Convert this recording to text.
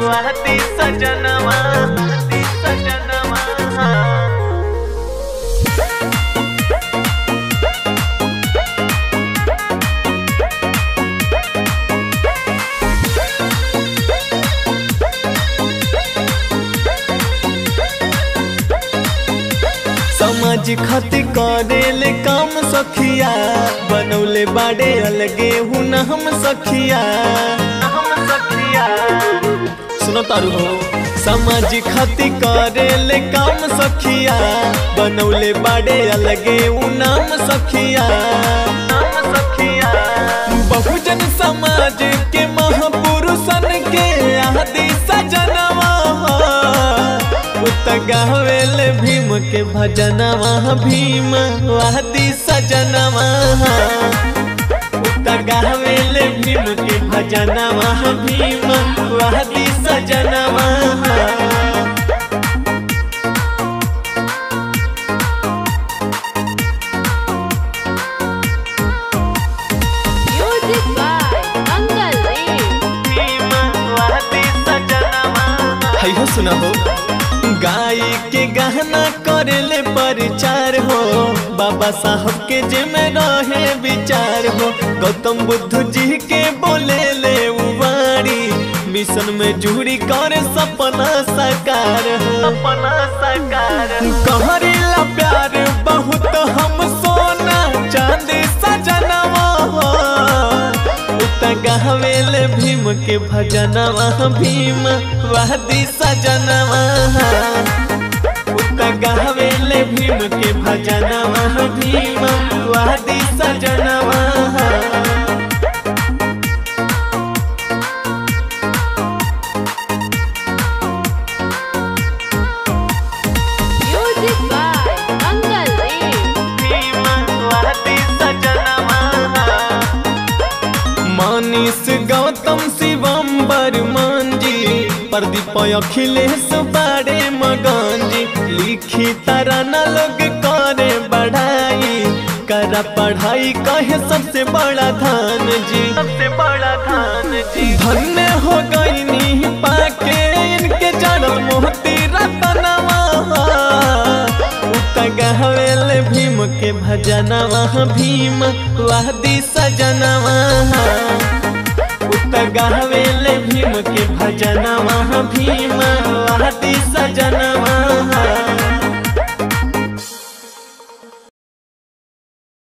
वाहती सजनवा वाहती सजनवा समाज खातिर करेले काम सखिया बनौले बाड़े अलगे हूँ न हम सखिया हम सखिया सुनो तारू हो समाज खातिर करेले काम सखिया बनौले बाड़े अलगे हूँ नाम सखिया नाम सखिया बहुजन समाज के महापुरुषन के आदि सजनवा उत गावेल भीम के भजनवा भीम वादी सजनवा उत गावेल भीम के भजनवा भीम वादी सजनवा Music by Mangal Dev. Bhim वादी सजनवा है हो सुना हो गाय के गहना करेले प्रचार हो बाबा साहब के जिम्मे रहे विचार हो गौतम बुद्ध जी के बोले ले उबारी मिशन में जुड़ी कर सपना साकार हो सपना साकार कहरीला प्यार बहुत हम सोना चांदी सजनवा हो उत गावेल भीम के भजनवा भीम वादी सजनवा उत गावेल भीम के भजनवा भीम वादी सजनवा Music by Mangal Dev. Bhim वादी सजनवा मानिस गौतम शिवम बर्मन जी प्रदीप अखिलेश बारे मगन जी लिखी तराना लोग करे बढ़ाई कर पढ़ाई कहे सबसे बड़ा धान जी सबसे बड़ा धान जी धन्य हो गई नी पाके इनके जन्म मोती रतनवा उत गहवेल भीम के भजनवा भीम वादी सजनवा उत गहवेल भीम के भजनवा भीम वादी सजनवा